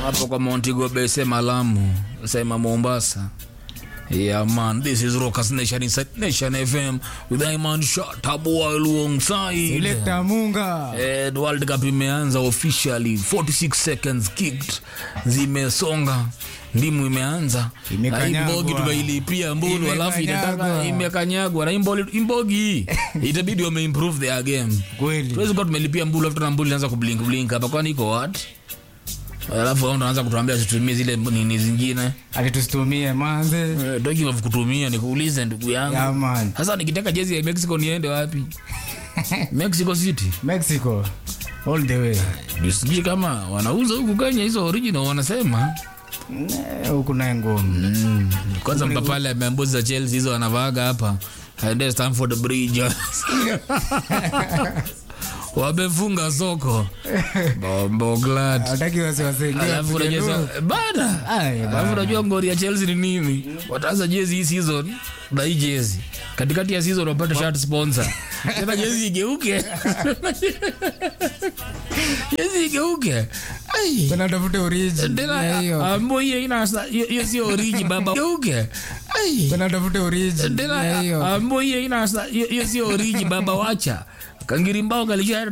hapo kwa Montego Bay, sema Lamu, sema Mombasa. Yeah man, this is Rockers Nation inside Nation FM with Iman Shatabu alongside. Selector Munga. And World Cup imeanza officially 46 seconds kicked zimesonga ndimu imeanza Imekanyagwa. Na hii mbogi tumeilipia mbulu alafu inataka Imekanyagwa. imekanyagwa na hii mboli- hii mbogi hii itabidi wame improve their game Kweli. tuwezi kuwa tumelipia mbulu afu tuna mbulu inaanza kublink blink hapa kwani iko what alafu wao tunaanza kutuambia tutumie zile nini zingine Ati tusitumie manze. Eh, doki wa kutumia nikuulize ndugu yangu Yeah man. sasa nikitaka jezi ya Mexico niende wapi Mexico City Mexico. All the way. sijui kama wanauza huku Kenya hizo original wanasema Eh, Huku naye ngumu. kwanza mpapale ameambuzi za Chelsea hizo wanavaaga hapa aende Stamford Bridge wamefunga soko bombo glad Hataki wasiwasi. Ndio, alafu tupige unajua lu. sa- bada Ai, alafu bana. unajua ngori ya Chelsea ni nini wataanza jezi hii season na hii jezi katikati ya season wapate shirt sponsor tena jezi igeuke jezi igeuke ai Tena tafute origin. Ya tena hiyo. ambo hiyo ina hiyo hiyo sio origi baba geuke ai Tena tafute origin. Ya tena hiyo. ambo hiyo ina hiyo hiyo sio origi baba wacha kangiri mbao kalisha